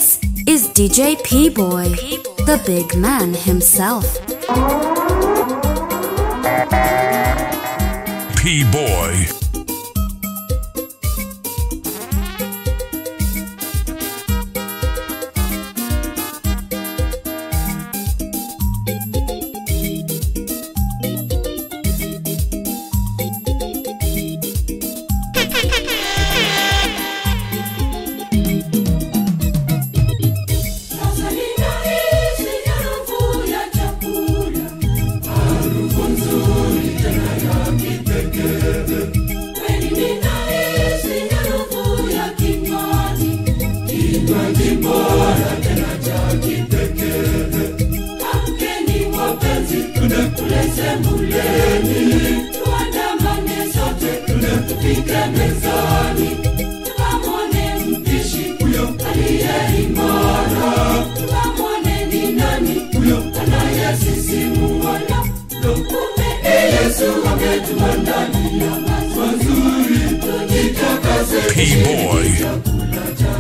This is DJ P Boy, the big man himself. P Boy. P Boy.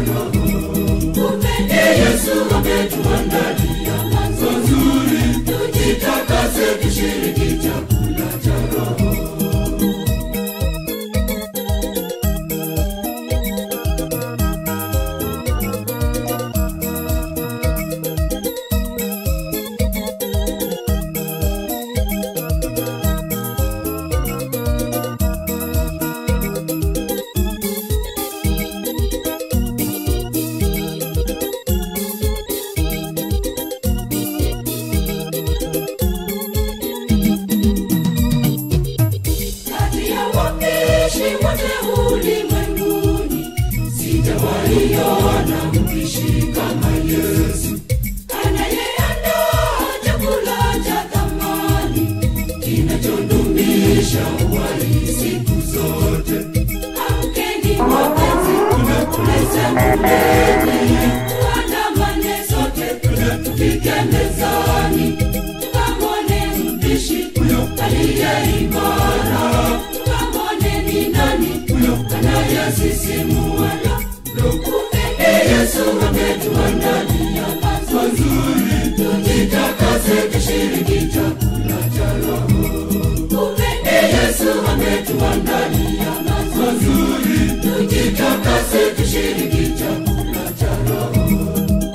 Kati ya wapishi wote ulimwenguni, sijawaiona mpishi kama Yesu. Anayeandaa chakula cha thamani, kinachodumisha uhai siku zote. Amkeni wapenzi, tunakule sebuleni, tuandamane sote, tufike mezani, tukamwone mpishi aliye imara, tukamwone ni nani anayesisimua. Kumbe Yesu ametuandalia mazuri, tujitakase tushiriki chakula cha Roho. Kumbe Yesu ametuandalia mazuri, tujitakase tushiriki chakula cha Roho.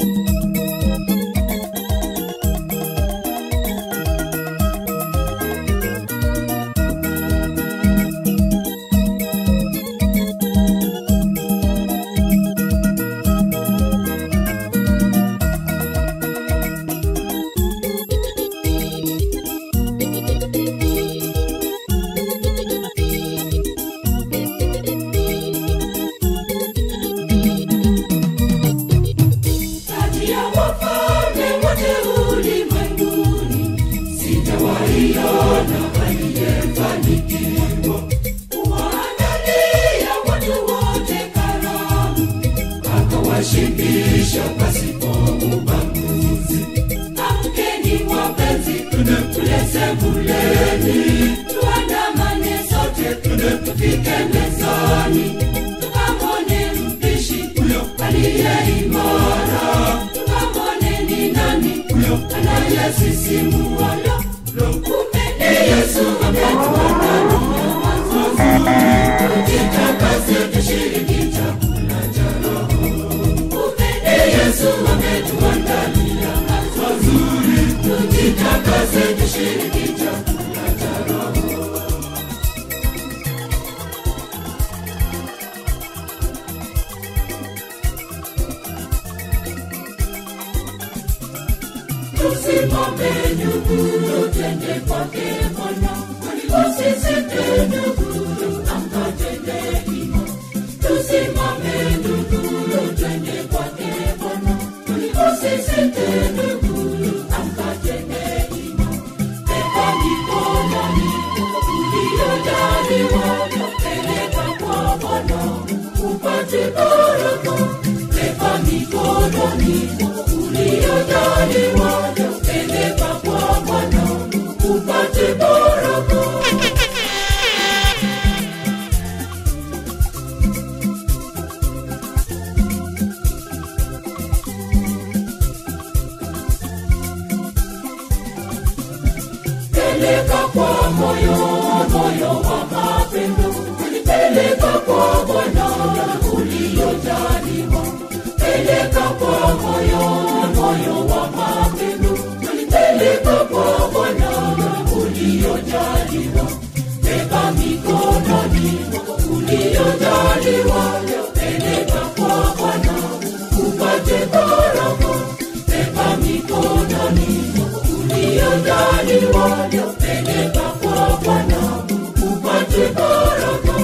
kati ya wafalme wote ulimwenguni, sijawaiona aliyefanikiwa kuwaandalia watu wote karamu, akawashibisha pasipo ubaguzi. Amkeni wapenzi, tule sebuleni, tuandamane sote, tufike mezani, tukamwone mpishi aliye imara, tukamwone ni nani anayesisimua. Kumbe ni Yesu ametuandalia mazuri, tujitakase tushiriki chakula cha Roho. Kumbe ni Yesu ametuandalia mazuri, tujitakase tushiriki chakula cha Roho. tusimame ndugu, twende kwake Bwana, usisite ndugu, amkatende hima. Tusimame ndugu, twende kwake Bwana, usisite ndugu, amkatende hima. Beba mikononi uliyojaliwa, peleka kwa Bwana upate baraka. Beba mikononi uliyojaliwa, peleka kwa Bwana upate baraka. moyo wa mapendo peleka kwa bwana uliojaliwa peleka kwa moyo moyo wa mapendo peleka kwa bwana uliojaliwa beba mikononi uliojaliwa peleka kwa bwana upate baraka beba mikononi uliojaliwa peleka kwa bwana upate baraka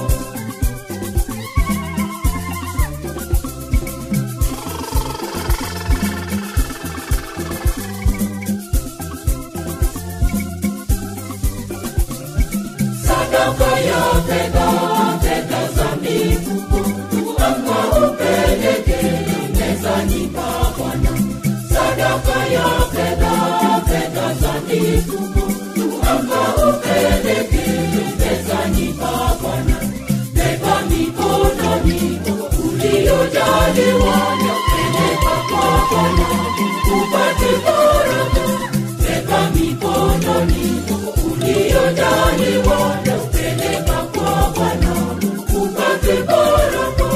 sadaka ya fedha fedha za mifuko anga upeleke mezani pa bwana sadaka ya fedha fedha za mifuko anga upeleke mezani pa bwana beba mikononi uliojaliwa peleka kwa bwana upate baraka beba mikononi uliojaliwa peleka kwa bwana upate baraka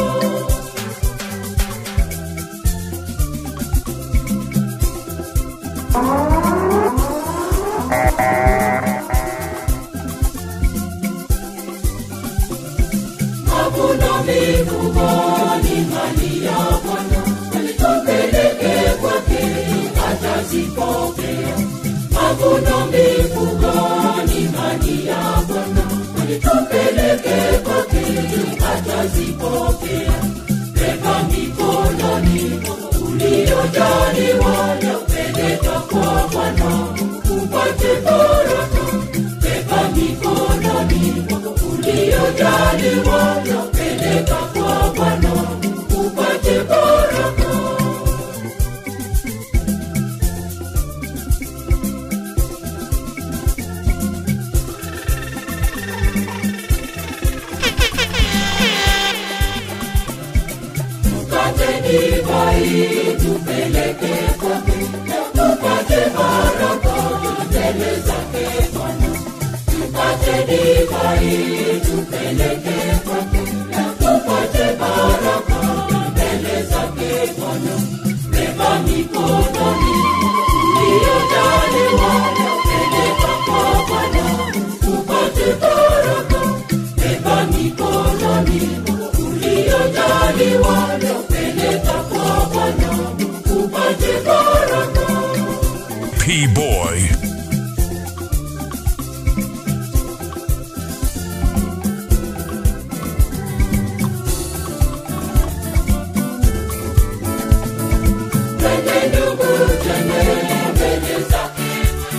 mavuno mifugo ni mali ya bwana tupeleke kwake atazipokea mavuno mifugo ni mali ya bwana tupeleke kwake atazipokea beba mikononi uliojaliwa peleka kwa bwana upate baraka beba mikononi uliojaliwa peleka kwa bwana upate baraka tupate divai tupeleke kwake tupate baraka mbele zake bwana tupate divai tupeleke kwake tupate baraka mbele zake bwana beba mikononi uliojaliwa peleka kwa bwana tupate baraka beba mikononi uliojaliwa peleka kwa bwana upate baraka P-Boy. twende ndugu twende mbele zake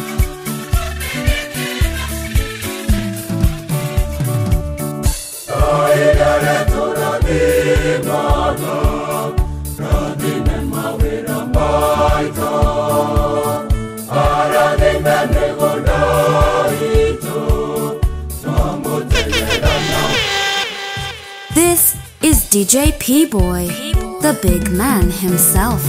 Kaidare turadimana Radime mawira maito Aradime negodaito Samotelelana This is DJ P Boy, the big man himself.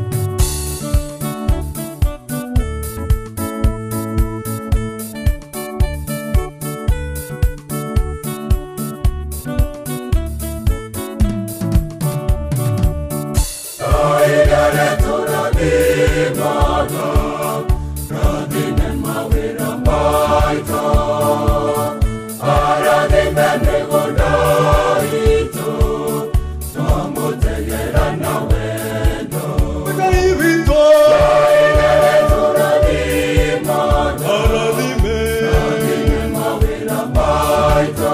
Kaidare turadimana Radime mawira maito Aradime negodaito Samotelelana wendo Kaidare turadimana Radime mawira maito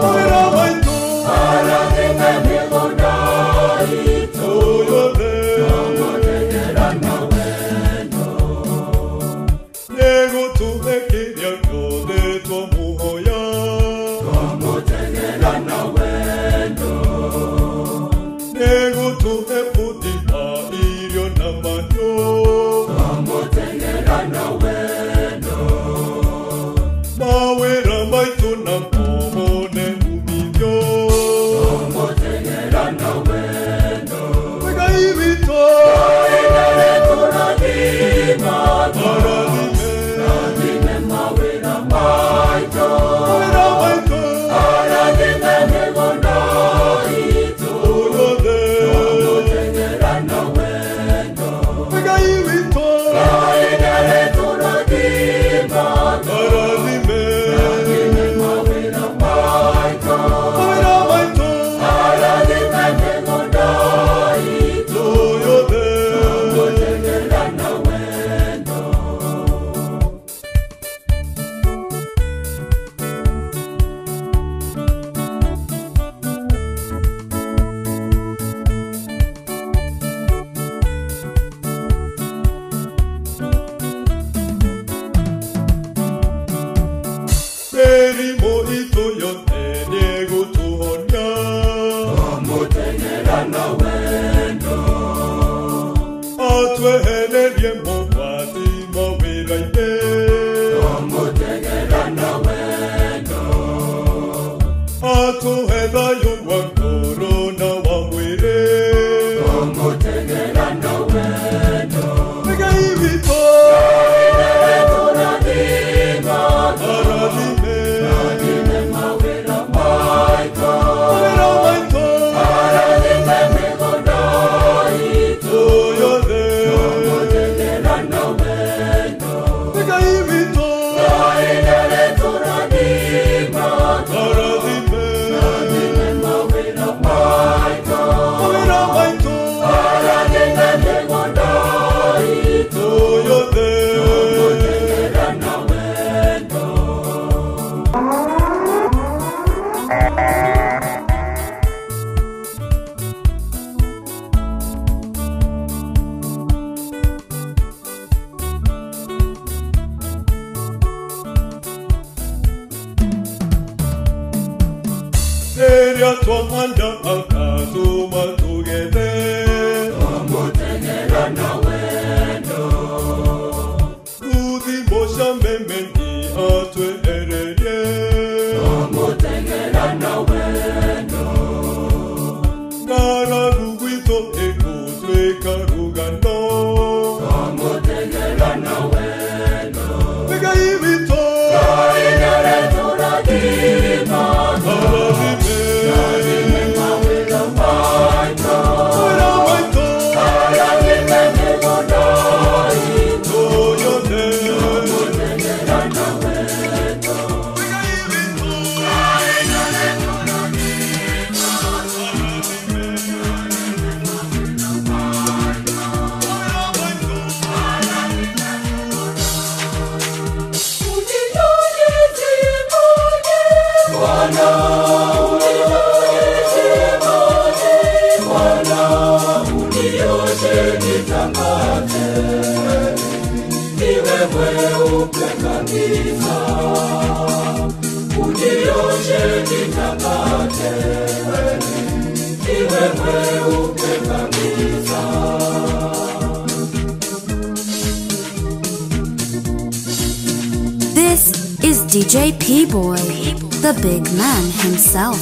Aradime negodaito Samotelelana wendo Samotelelana wendo Samotelelana wendo Samotelelana wendo Kaidare turadimana Radime mawira maito atwehererie mogwati mawĩra-inĩ atũhe thayũ wa ngoro na wa mwĩrĩ Ngai witũ arathime mawĩra maitũ yothe Ngai witũ arathime mawĩra maitũ yothe rĩrĩa twamanda akatũma tũgethe kuthimo cia memeni atwehererie ng'aragu gwitũ ĩgũtuĩka rũgano Ngai witũ arathime mawĩra maitũ yothe This is DJ P Boy, the big man himself.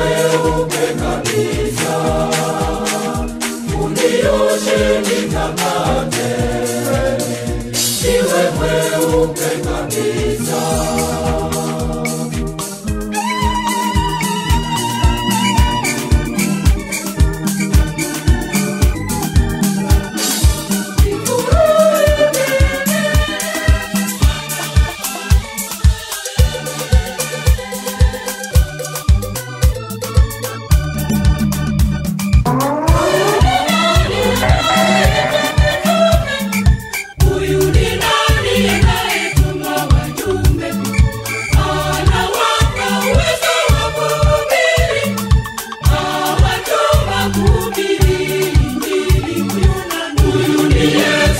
Unioshe nitakase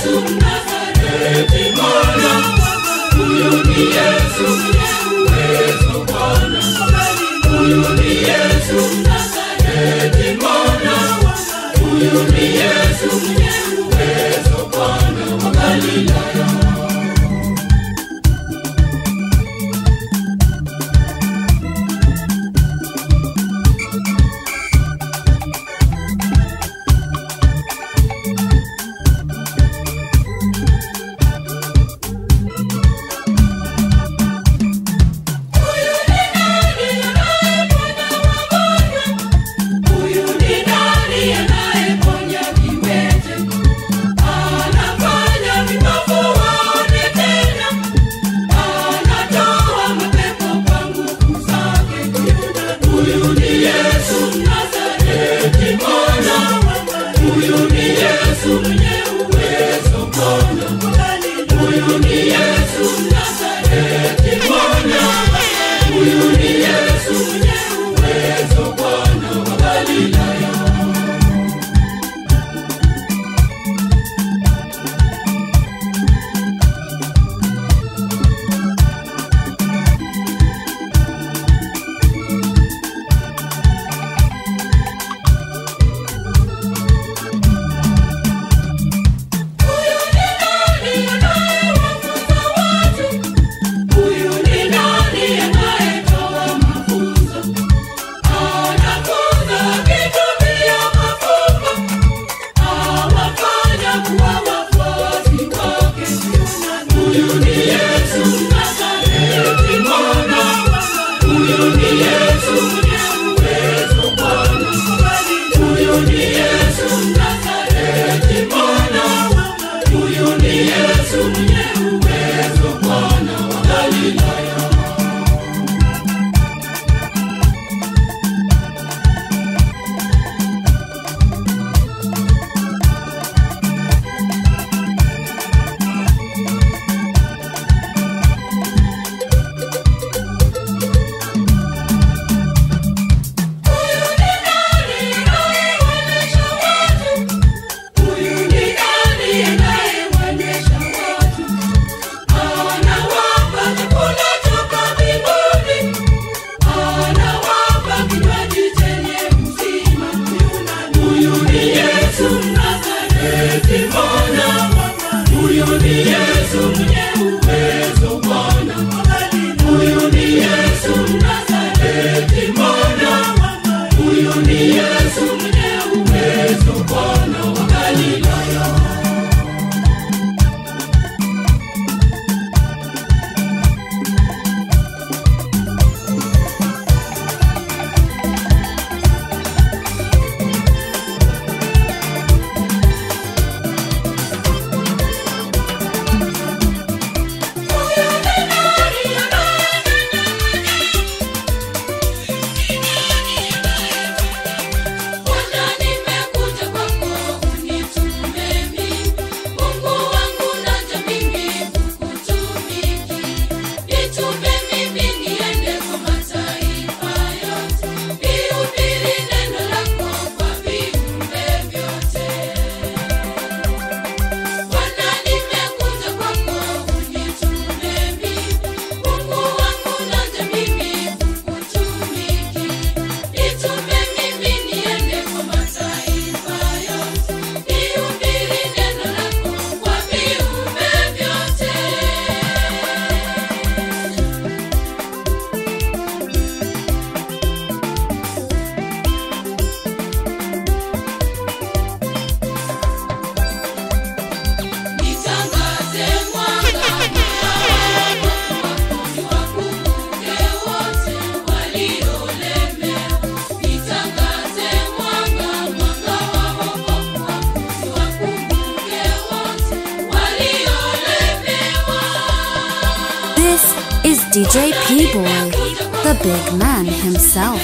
DJ P Boy, the big man himself.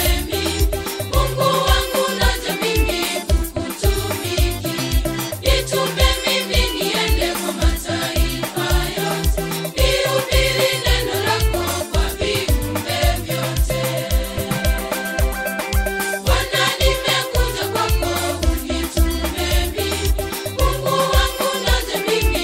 Mungu wangu naja mimi kukutumikia. Nitume mimi niende kwa mataifa yote. Nihubiri neno lako kwa viumbe vyote. Bwana nimekuja kwako unitume mimi. Mungu wangu naja mimi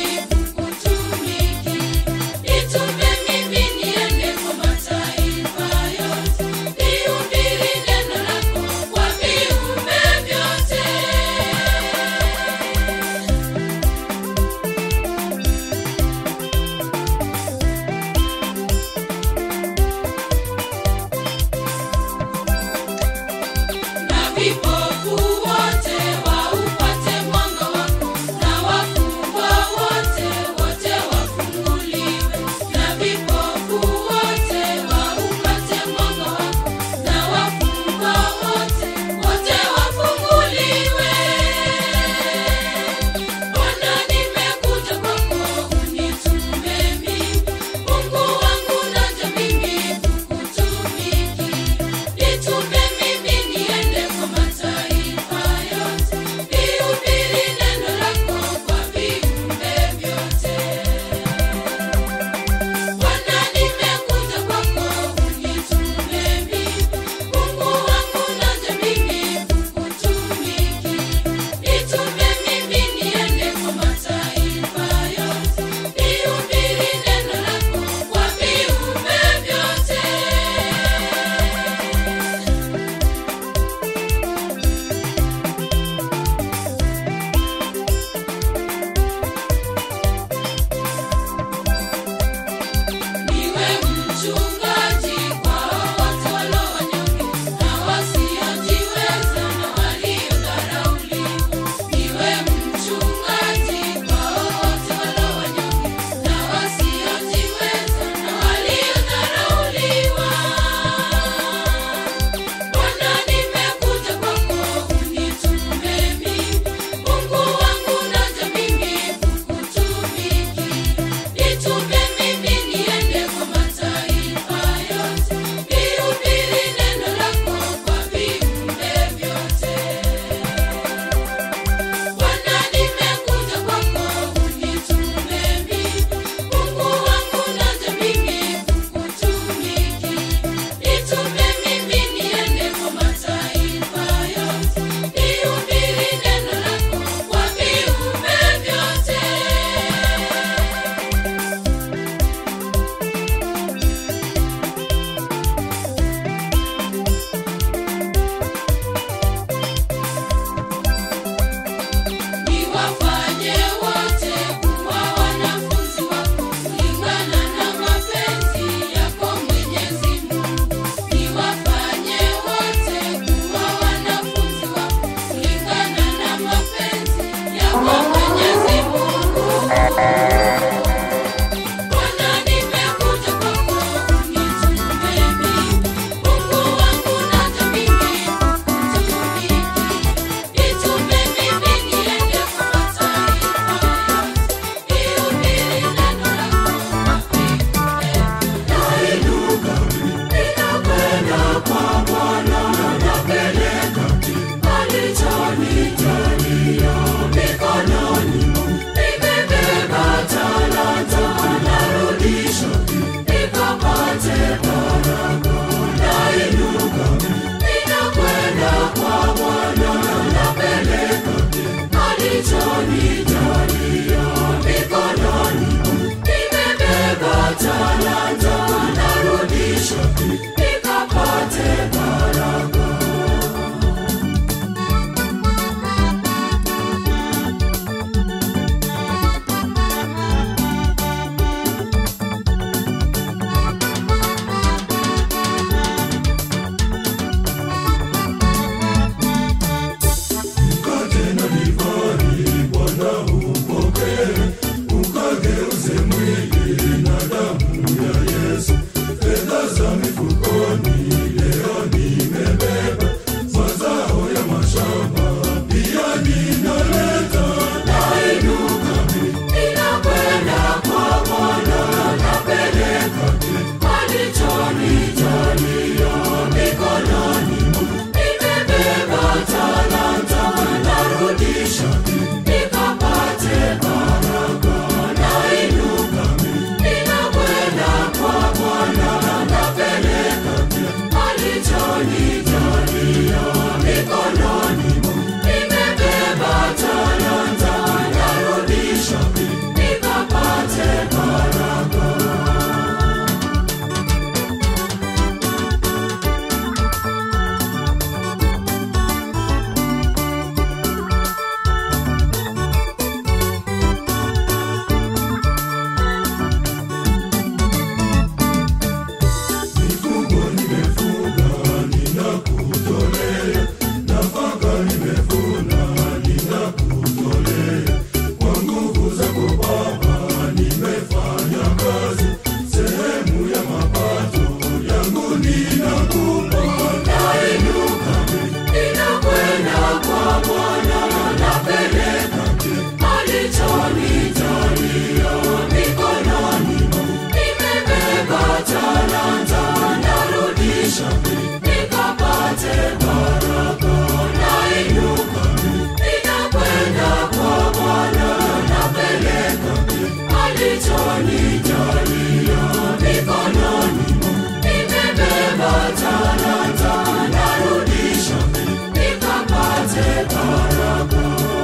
alichonijalia mikononi nimebeba talanta narudisha nikapate baraka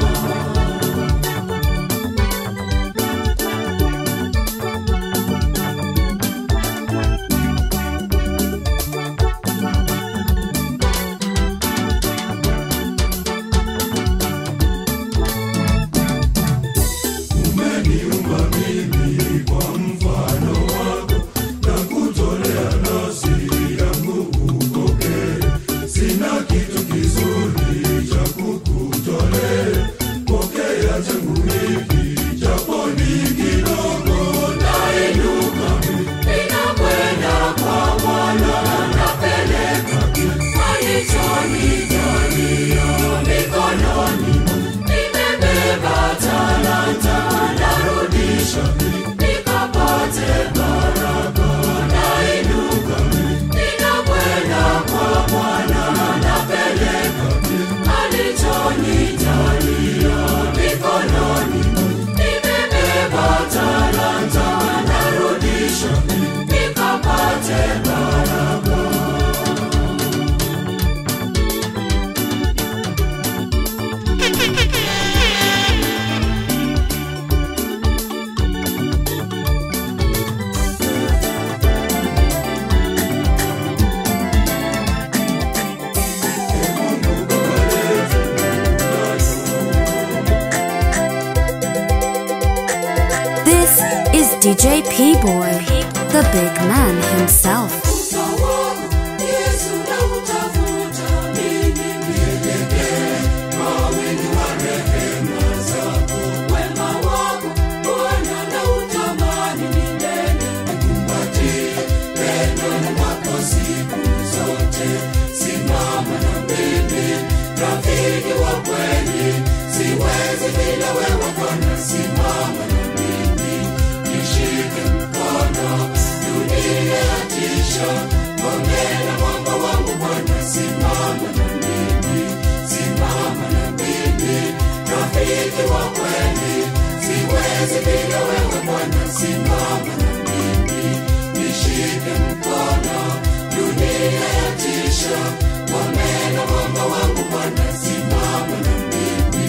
umeniumba mimi kwa mfano wako na kutolea nafsi yangu upokee sina kitu kizuri cha kukutolea pokea changu hiki japo ni kidogo nainuka ninakwenda kwa bwana napeleka alichonijalia mikononi nimebeba talanta narudisha nikapate baraka nainuka ninakwenda kwa bwana napeleka alichonijalia mikononi nimebeba talanta narudisha nikapate baraka This is DJ P Boy, the big man himself. Utawamu, Yesu nautafuta, mimi nielekee kwa wingi wa rehema zako. Wema wako, Bwana nautamani milele, nikumbatie pendoni mwako siku zote. Simama na mimi, rafiki wa kweli, siwezi bila wewe Bwana. Simama na mimi, nishike mkono, dunia yatisha, ongera mwamba wangu Bwana. Simama na mimi, simama na mimi, rafiki wa kweli, siwezi bila wewe Bwana. Simama na mimi, nishike mkono, dunia yatisha, ongera mwamba wangu Bwana. Simama na mimi.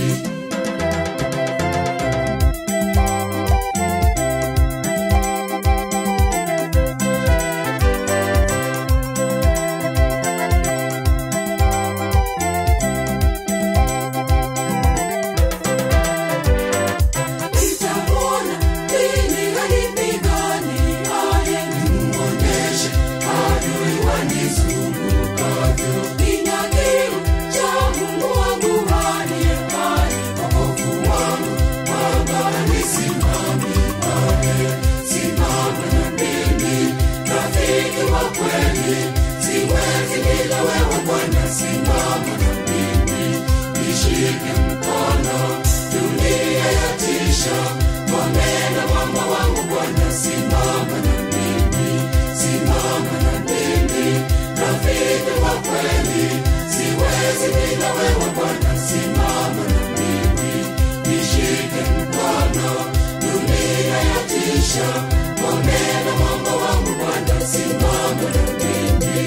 Nitamwona lini alipigani, aye nimuonyeshe adui wanizungukavyo. Nina kiu cha Mungu wangu aliye hai, wokovu wangu Baba nisimamie. Simama na mimi, rafiki wa kweli, siwezi bila wewe Bwana. Simama na mimi, nishike mkono, dunia yatisha, ngomena mwamba wangu Bwana. Simama na mimi, simama na mimi, rafiki wa kweli, siwezi bila wewe Bwana. Simama na mimi, nishike mkono, dunia yatisha, ngomena mwamba wangu Bwana. Simama na mimi.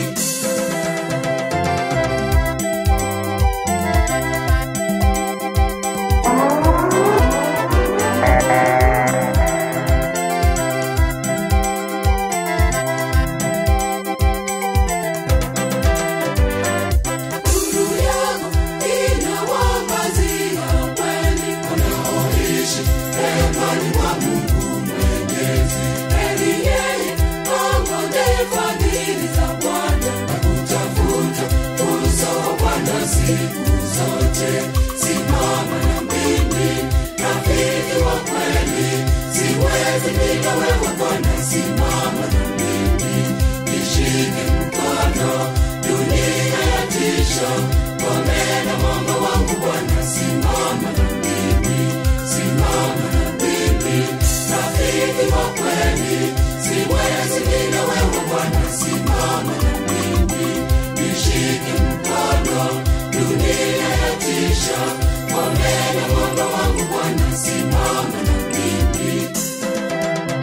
Nuru yako inawangazia kweli wanaoishi hemani mwa Mungu Mwenyezi. Heri yeye angojee fadhili za Bwana na kutafuta uso wa Bwana siku zote. Simama na mimi, rafiki wa kweli, siwezi bila wewe Bwana. Simama na mimi, nishike mkono, dunia yatisha, ngomena mwamba wangu Bwana. Simama na mimi, simama na mimi, rafiki wa kweli, siwezi bila wewe Bwana. Simama na mimi, nishike mkono, dunia yatisha, ngomena mwamba wangu Bwana. Simama na mimi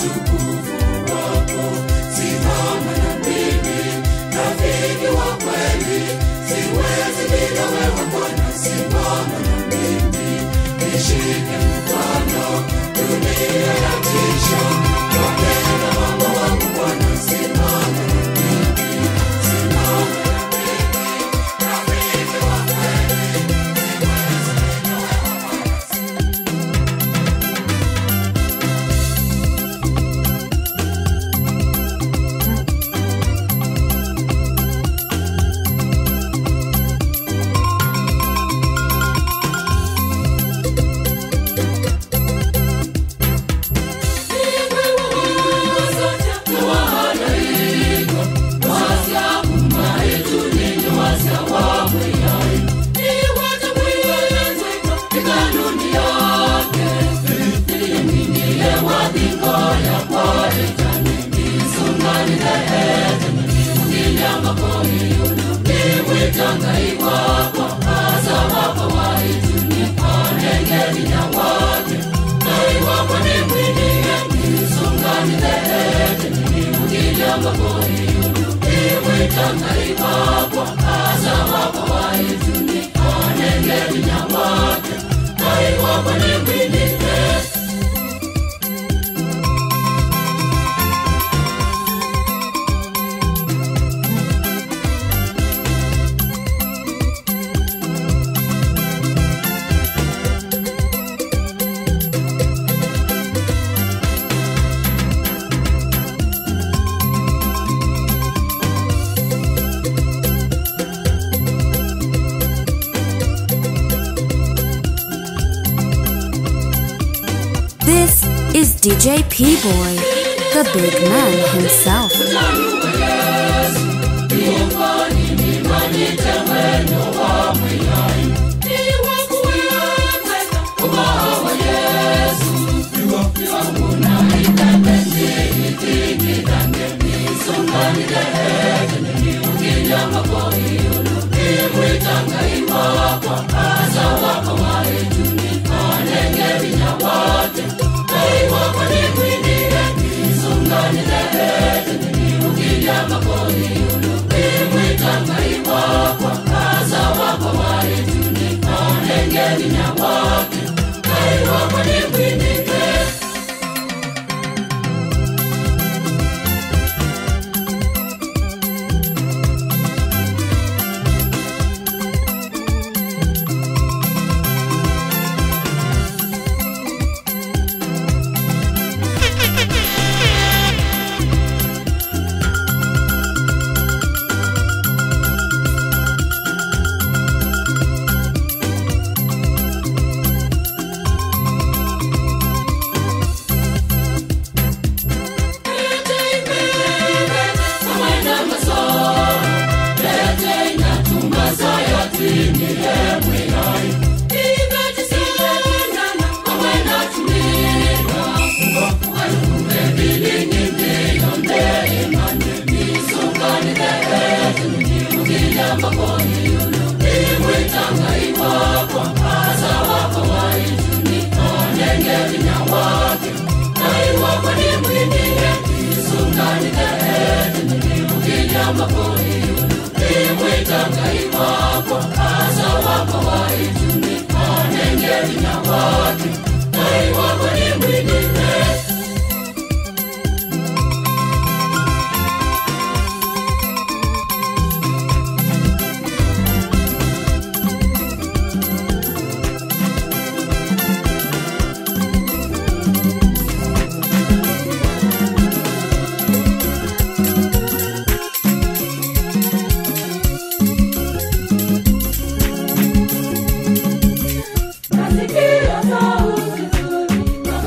utukufu wako. Simama na mimi, rafiki wa kweli, siwezi bila wewe Bwana. Simama na mimi, nishike mkono, dunia yatisha, wapenda mama wangu Bwana. Simama na mimi, simama na mimi, rafiki wa kweli, siwezi bila wewe Bwana. This is DJ P Boy, the big man himself. Nasikia sauti nzuri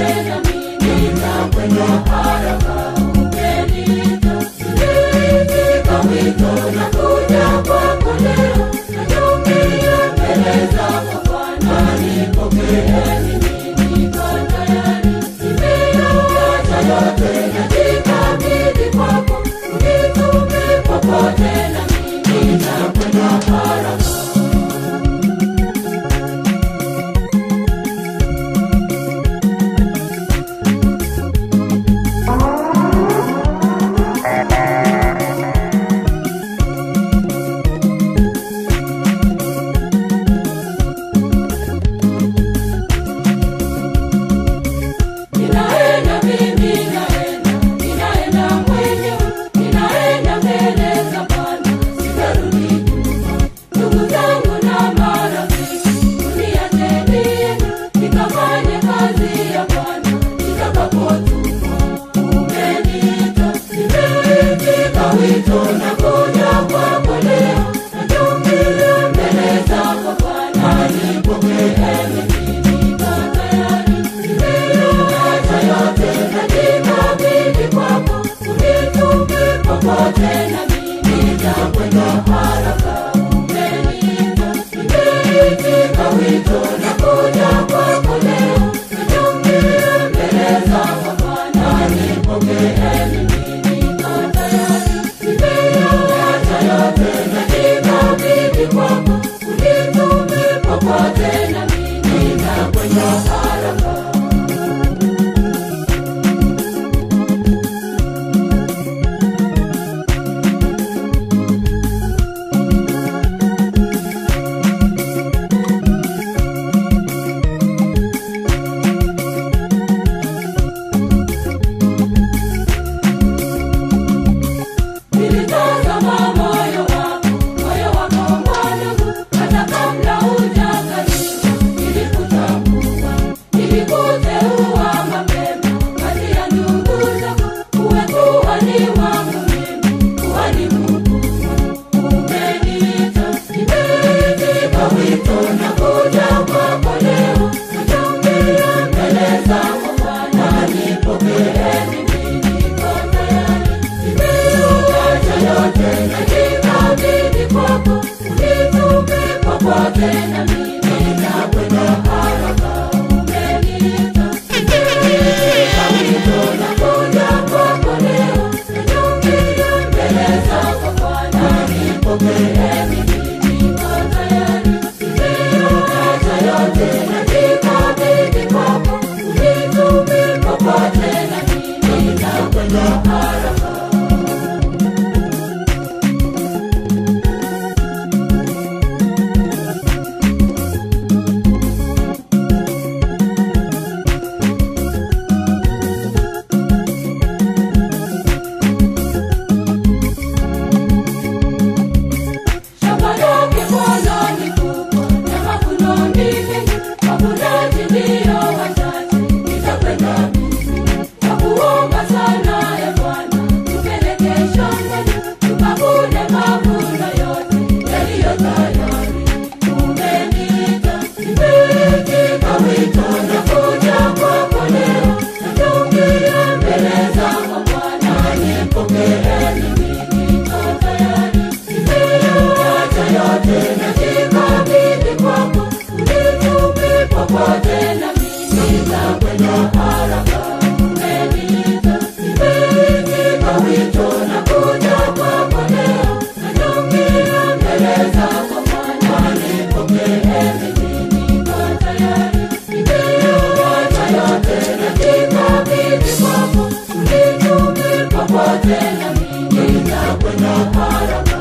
Ninaenda mimi naenda, ninaenda mwenyewe, ninaenda mbele za Bwana, sitarudi nyuma. Ndugu zangu na marafiki, uniacheni nikafanye kazi ya Bwana nitakapotumwa. Umeniita, nimeitika wito na kuja kwako leo, natumia mbele zako Bwana, nipokee mimi, niko tayari, nimeyaacha yote najikabidhi kwako, unitume popote na mimi nitakwenda haraka. Umeniita, nimeitika wito na kuja kwako leo, natumia mbele zako Bwana, nipokee mimi, niko tayari, nimeyaacha yote najikabidhi kwako, unitume popote na mimi nitakwenda haraka. Nilitazama moyo wako, moyo wako mwanangu, hata kabla hujazaliwa nilikutambua, nilikuteua mapema kati ya ndugu zako, uwe kuhani wangu mimi, kuhani mkuu. Umeniita, nimeitika wito na kuja kwako leo, natumia mbele zako Bwana, nipokee mimi, niko tayari, nimeuacha yote najikabidhi kwako, unitume popote na mimi nitakwenda haraka. Umeniita, nimeitika wito na kuja kwako leo, natumia mbele zako Bwana, nipokee mimi, niko tayari, nimeuacha yote najikabidhi kwako, unitume popote na mimi nitakwenda haraka. Shamba lake Bwana ni kubwa na mavuno ni mengi, wavunaji ndio wachache. Nitakwenda mimi na kuomba sana ya Bwana, tupeleke shambani tukavune mavuno yote yaliyo tayari. Umeniita, nimeitika wito na kuja kwako leo, natumia mbele zako Bwana, nipokee mimi, niko tayari, nimeyaacha yote najikabidhi kwako, unitume popote na mimi nitakwenda haraka. Umeniita, nimeitika wito na kuja kwako leo, natumia mbele zako Bwana, nipokee mimi, niko tayari, nimeyaacha yote najikabidhi kwako, unitume popote na mimi nitakwenda haraka.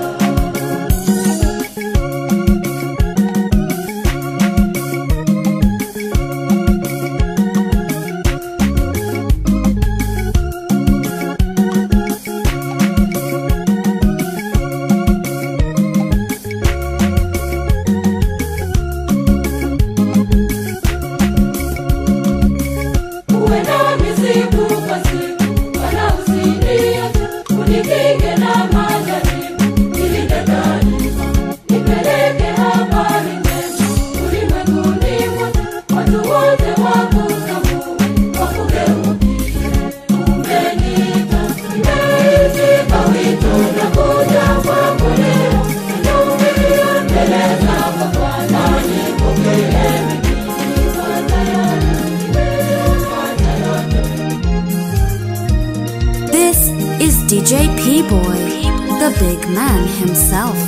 DJ P Boy, the big man himself.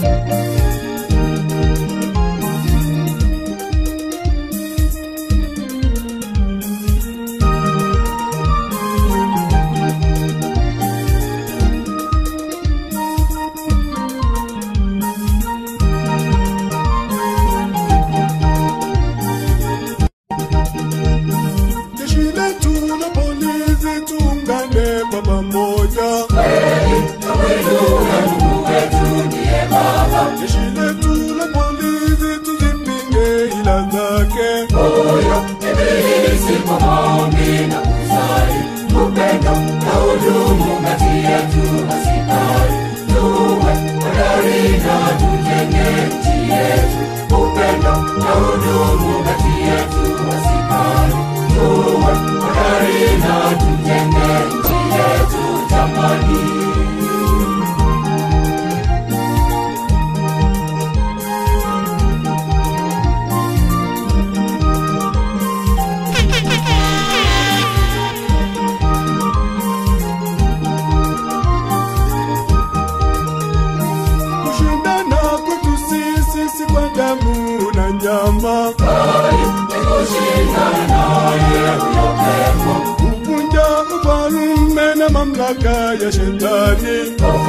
Jeshi letu la polisi tuungane kwa pamoja. Jeshi letu la polisi tuzipinge ila zake. Kushindana kwetu sisi si kwa damu na nyama. Kuvunja ufalme na mamlaka ya shetani.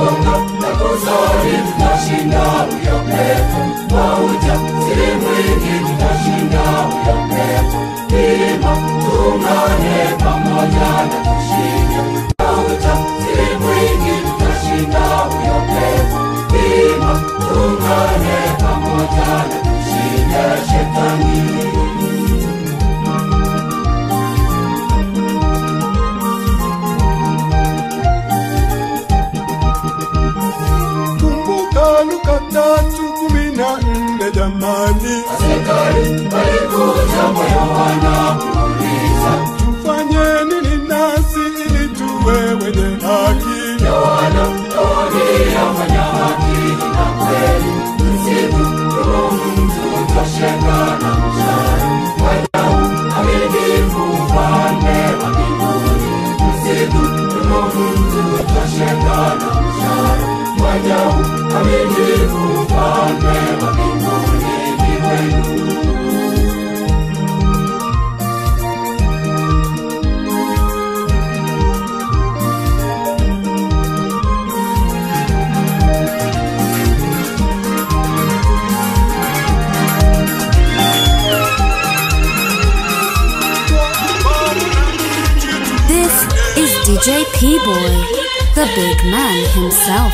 Kumbuka Luka tatu kumi na nne jamani. Tufanye nini nasi ili tuwe wenye haki? This is DJ P Boy, the big man himself.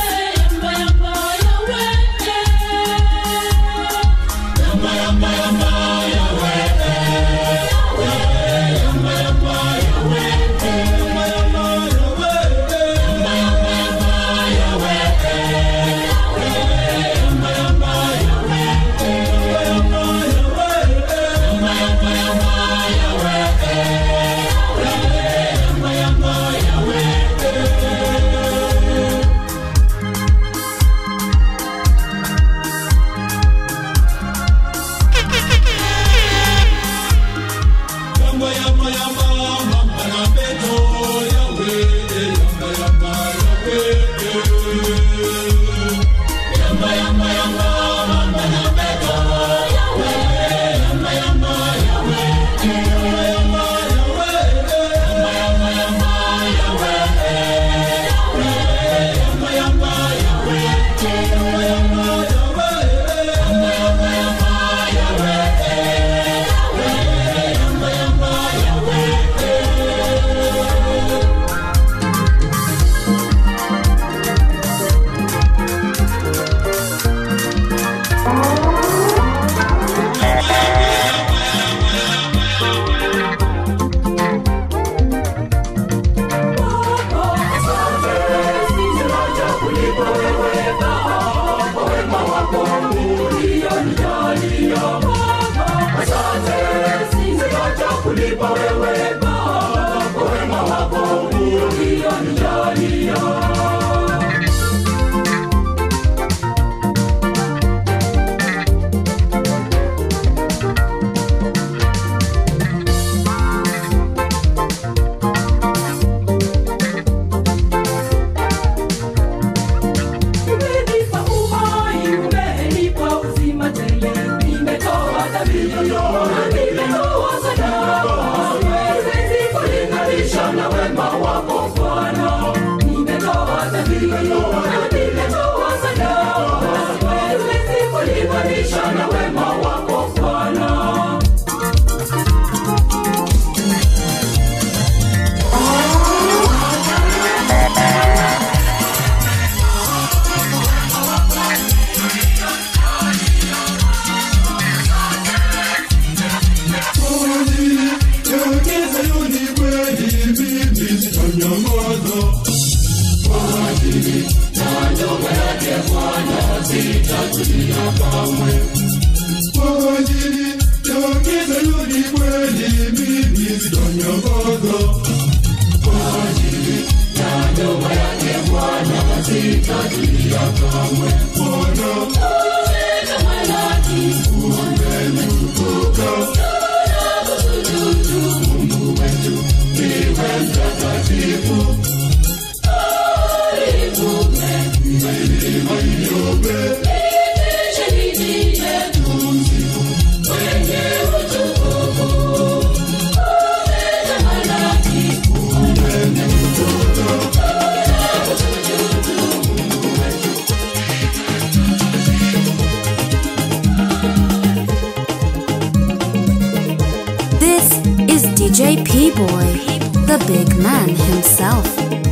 This is DJ P Boy, the big man himself.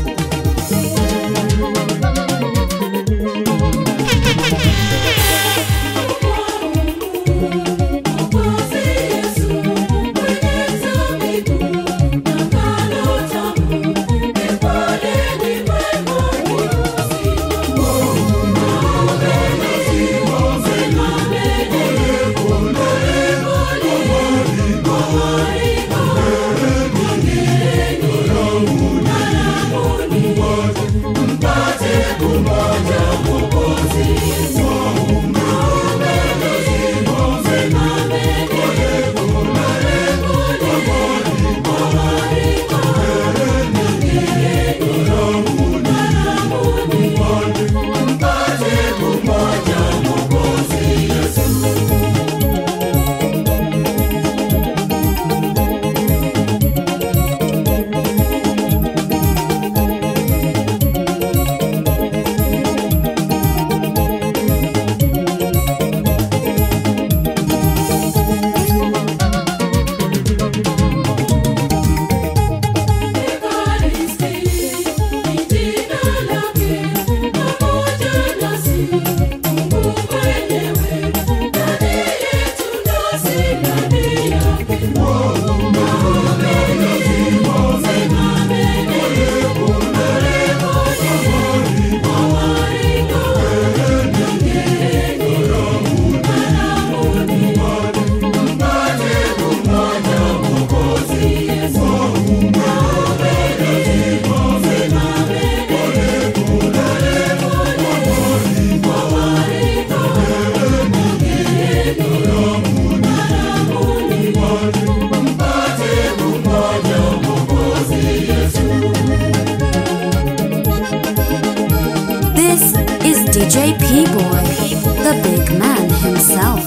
This is DJ P Boy, the big man himself.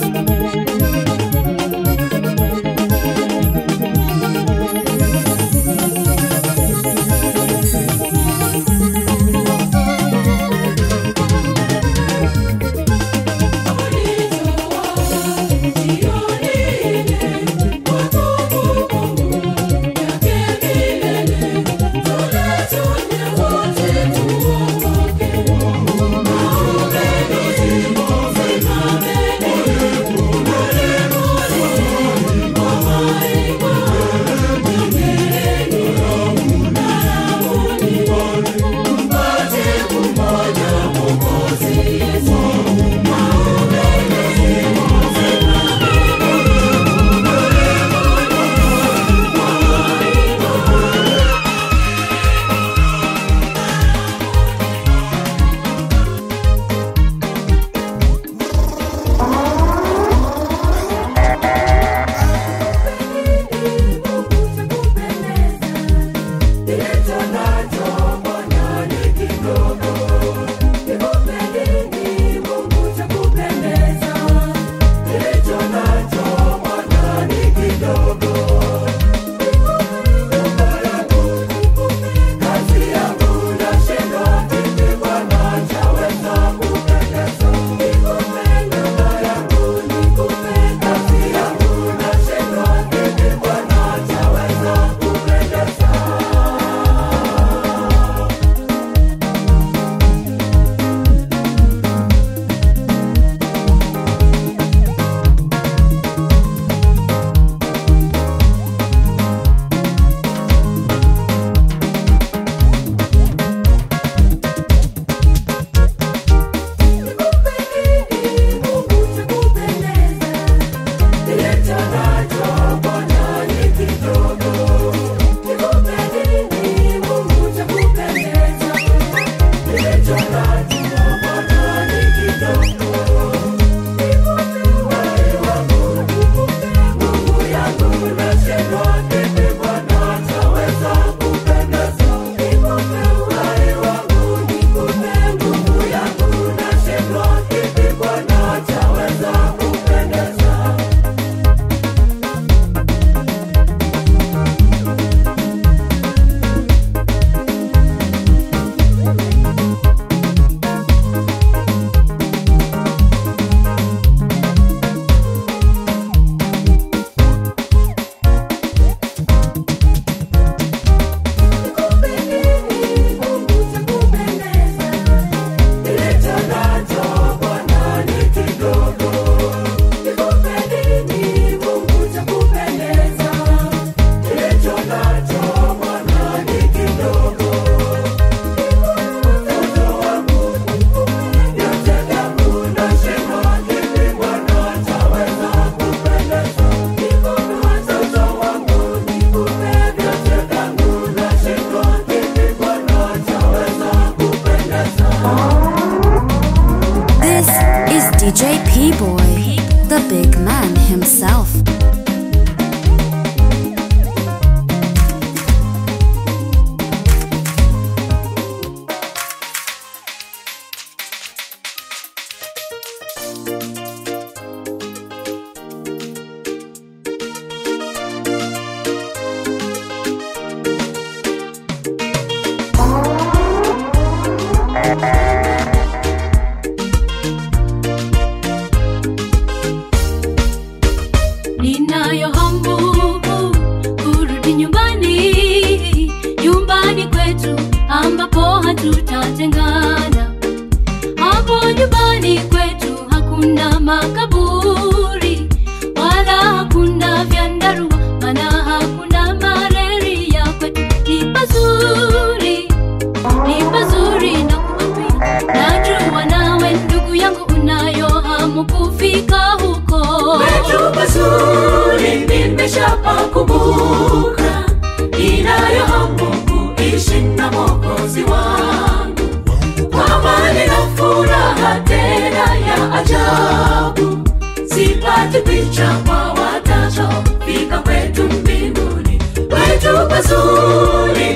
hamu kurudi nyumbani, nyumbani kwetu ambapo hatutatengana. Hapo nyumbani kwetu hakuna makaburi wala hakuna vyandarua, maana hakuna malaria. Kwetu ni pazuri, ni pazuri na kuambia, najua nawe ndugu yangu unayo hamu kufika huko. Kwetu pazuri nimeshapakumbuka, ninayo hamu kuishi na Mwokozi wangu kwa amani na furaha tena ya ajabu. Sipati picha kwa watachofika kwetu mbinguni. Kwetu pazuri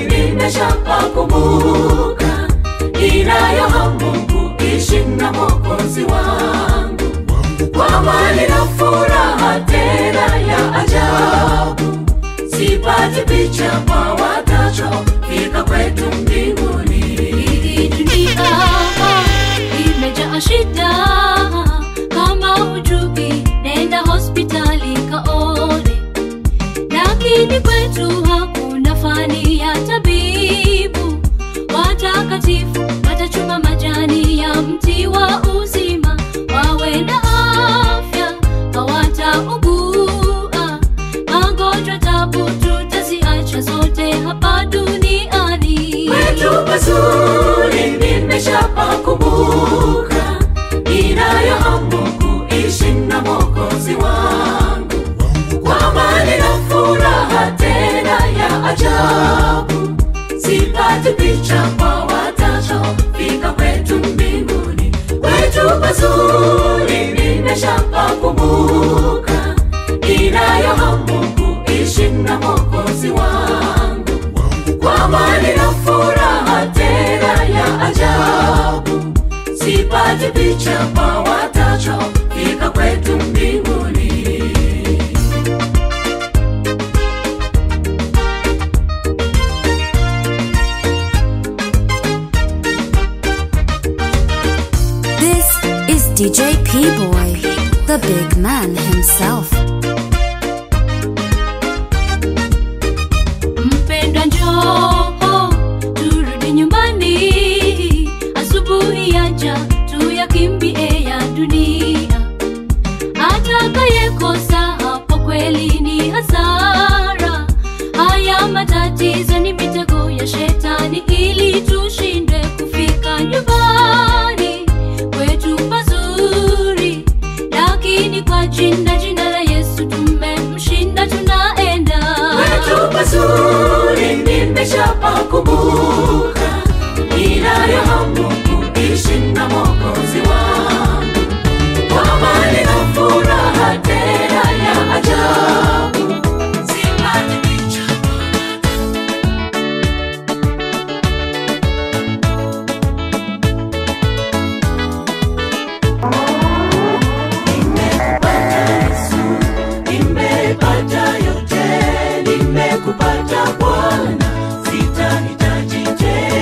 nimeshapakumbuka, ninayo hamu kuishi na Mwokozi wangu kwa amani na furaha tena ya ajabu. Sipati picha kwa watachofika kwetu mbinguni. Hii dunia imejaa shida, kama hujui nenda hospitali kaone. Lakini kwetu hakuna fani ya tabibu, watakatifu watachuma majani ya mti wa uzima, wawe na afya, hawataugua magonjwa, tabu tutaziacha zote hapa duniani. Kwetu pazuri nimeshapakumbuka, ninayo hamu kuishi na Mwokozi wangu kwa amani na furaha tena ya ajabu. Sipati picha kwa watachofika kwetu mbinguni. Kwetu pazuri nimeshapakumbuka, ninayo hamu kuishi na Mwokozi wangu kwa amani na furaha tena ya ajabu. Sipati picha kwa watachofika kwetu mbinguni. This is DJ P Boy, the big man himself. Mpendwa njoo, turudi nyumbani, asubuhi yaja tuyakimbie ya dunia. Atakayekosa hapo kweli ni hasara. Haya matatizo ni mitego ya shetani, ili tushindwe kufika nyumbani kwetu pazuri, lakini kwa jina jina la Yesu tumemshinda, tunaenda Kwetu pazuri nimeshapakumbuka, ninayo hamu kuishi na Mwokozi wangu kwa amani na furaha tena ya ajabu. Sipati picha nimepata yote, nimekupata Bwana, sitahitaji tena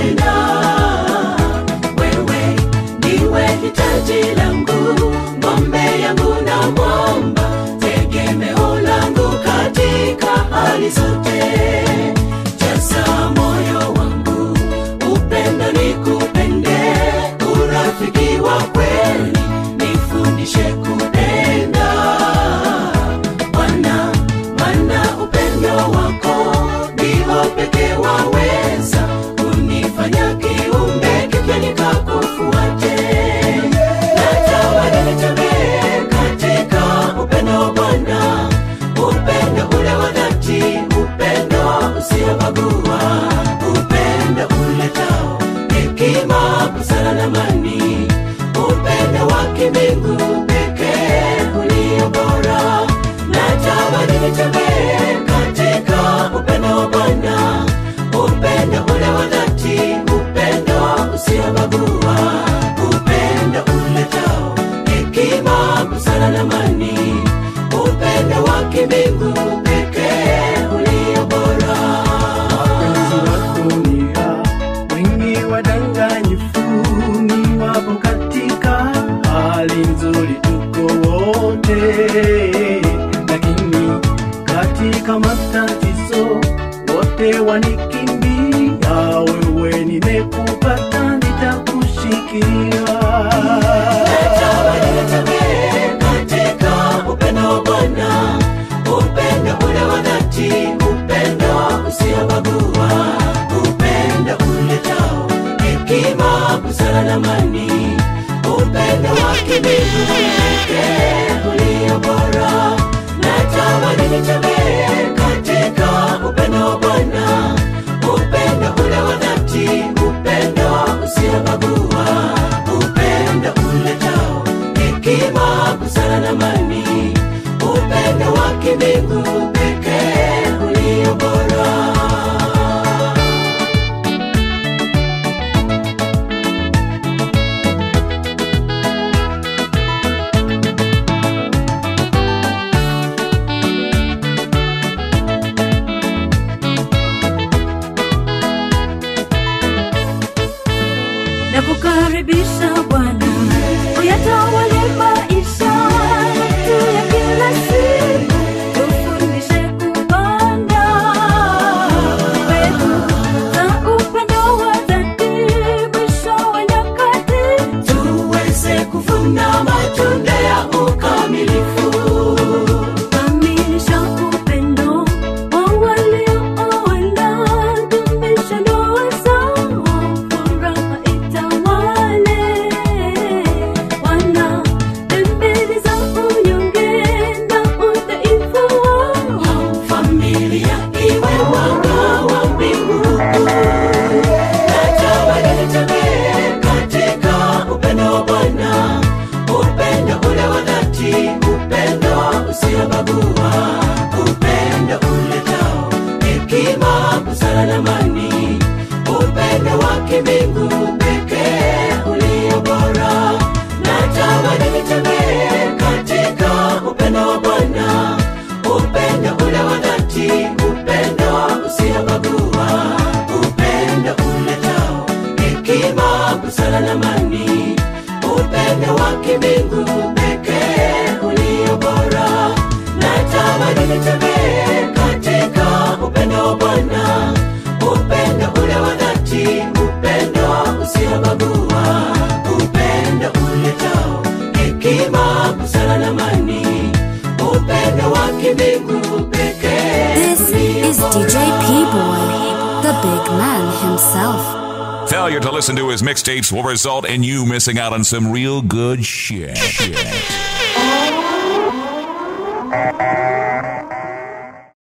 katika matatizo, wote wanikimbia, wewe nimekupata, nitakushikia. katika upendo wa Bwana, upendo ule wa dhati, upendo usiobagua, upendo uletao hekima, busara na amani, upendo wa kimbingu pekee ulio bora. Natamani nitembee katika upendo wa Bwana, upendo ule wa dhati, upendo usiobagua, upendo uletao hekima, busara na amani, upendo wa kimbingu pekee ulio bora. na kukaribisha Bwana uyatawale maisha yetu ya kila siku, tufundishe kupanda mbegu za upendo wa dhati, mwisho wa nyakati tuweze kuvuna matunda ya ukamilifu. kamilisha upendo wa waliooana, dumisha ndoa zao, furaha itawale. Wana dembele za unyonge na udhaifu wao Familia iwe mwanga wa mbingu. Natamani nitembee katika upendo wa Bwana, upendo ule wa dhati, upendo usiobagua, upendo uletao hekima, busara na amani, upendo wa kimbingu pekee ulio bora. Natamani nitembee katika upendo wa Bwana, upendo ule wa dhati, upendo usiobagua, upendo uletao hekima, busara na amani, upendo wa kimbingu pekee ulio bora. Natamani nitembee katika upendo wa Bwana, upendo ule wa dhati, upendo usiobagua, upendo uletao hekima, busara na amani, upendo wa kimbingu pekee This ulio is bora. DJ P Boy, the big man himself. Failure to listen to his mixtapes will result in you missing out on some real good shit. shit.